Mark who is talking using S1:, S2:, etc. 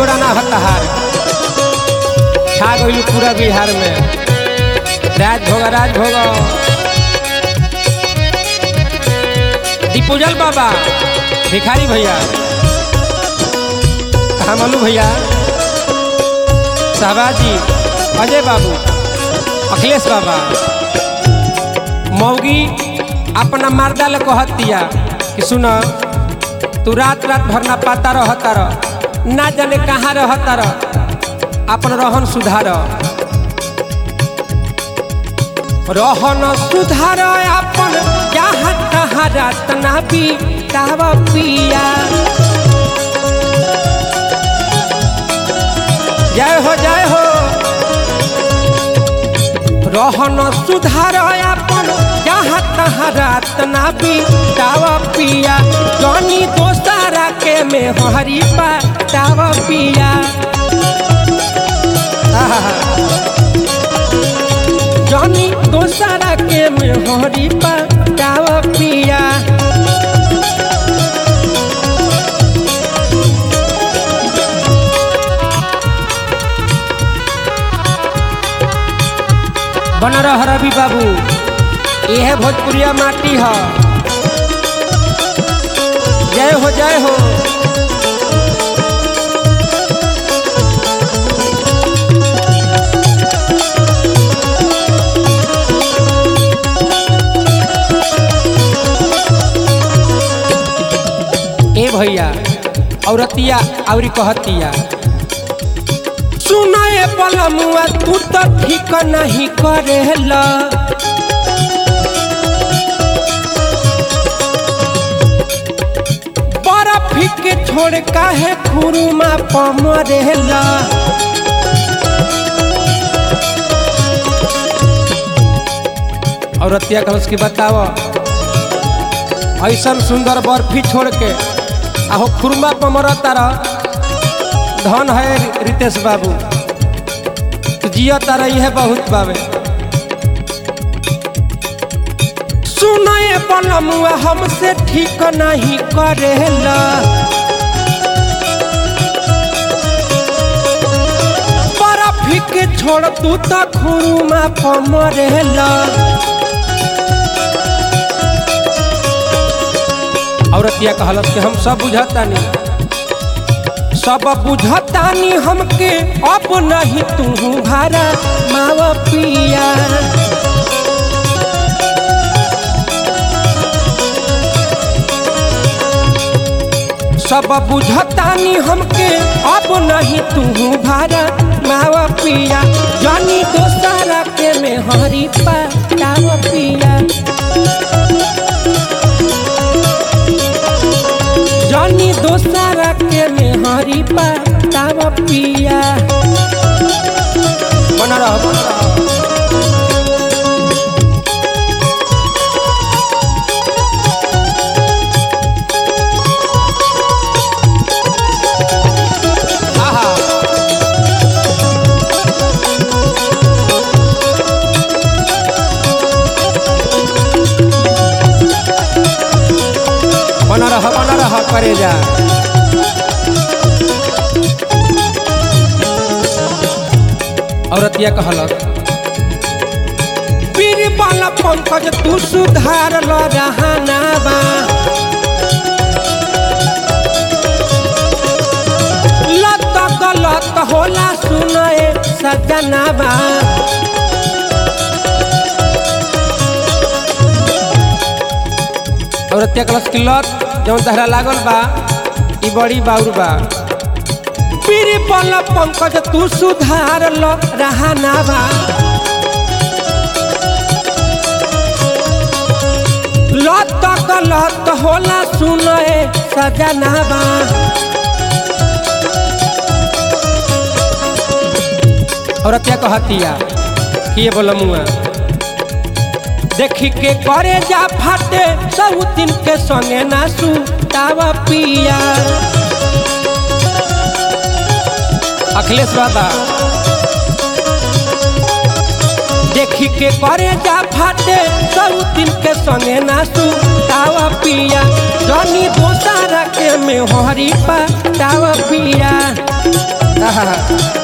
S1: जोड़ा ना होता हार छा गइल पूरा बिहार में राज भोग राज भोग दीपूजल बाबा भिखारी भैया हमलू भैया शहबाजी अजय बाबू अखिलेश बाबा मौगी अपना मर्दा ले कहत दिया कि सुन तू रात रात भर ना पाता रहता रह ना जाने कहाँ रहता रह अपन रहन सुधार रहन सुधार अपन जहाँ तहाँ रात ना बीताव पिया जय हो जय हो रहन सुधार अपन जहाँ तहाँ रात ना बीताव पिया जनी दोसारा के में हरी पाटाव पिया आहा। जनी दोसारा के में हरी पाटाव पिया बन रह रवि बाबू यह भोजपुरिया माटी है जय हो जय हो ए भैया औरतिया औरी कहतिया सुनाए पलमुआ तू तो ठीक नहीं करेला बर्फ के छोड़ काहे खुरुमा पमरेला औरतिया कहस की बताव ऐसन सुंदर बर्फी छोड़ के आहो खुरमा पमरता रह धन है रितेश बाबू तू जिया तारा यह बहुत बाबे सुनाए पलमुआ हमसे ठीक नहीं करेला बर्फ के छोड़ तू तो खुरुमा पमरेला औरतिया कहलस कि हम सब बुझतानी सब बुझतानी हमके अब नहीं तू भारा मावा पिया सब बुझतानी हमके अब नहीं तू भारा मावा पिया जानी दोसारा के में हरी पाटाव पिया जानी दोसारा के में हरी पाटाव पिया बना रह बना रह आहा बना रह बना रह करे जा औरतिया कहलक पीर वाला पंकज तू सुधार ल रहना बा लत गलत होला सुनए सजना बा औरतिया कहलस कि लत जौन तहरा लागल बा ई बड़ी बाउर बा पीर वाला पंकज तू सुधार ल रहना बा लत गलत होला सुनए सजना बा औरतिया कहतिया कि ये बोला मुआ देखी के करे जा फाटे सब दिन के संगे ना सुतावा पिया अखिलेश बाबा देखी के करे जा फाटे सब दिन के संगे ना सुतावा पिया जनी दोसारा के में हरी पाटावा पिया आहा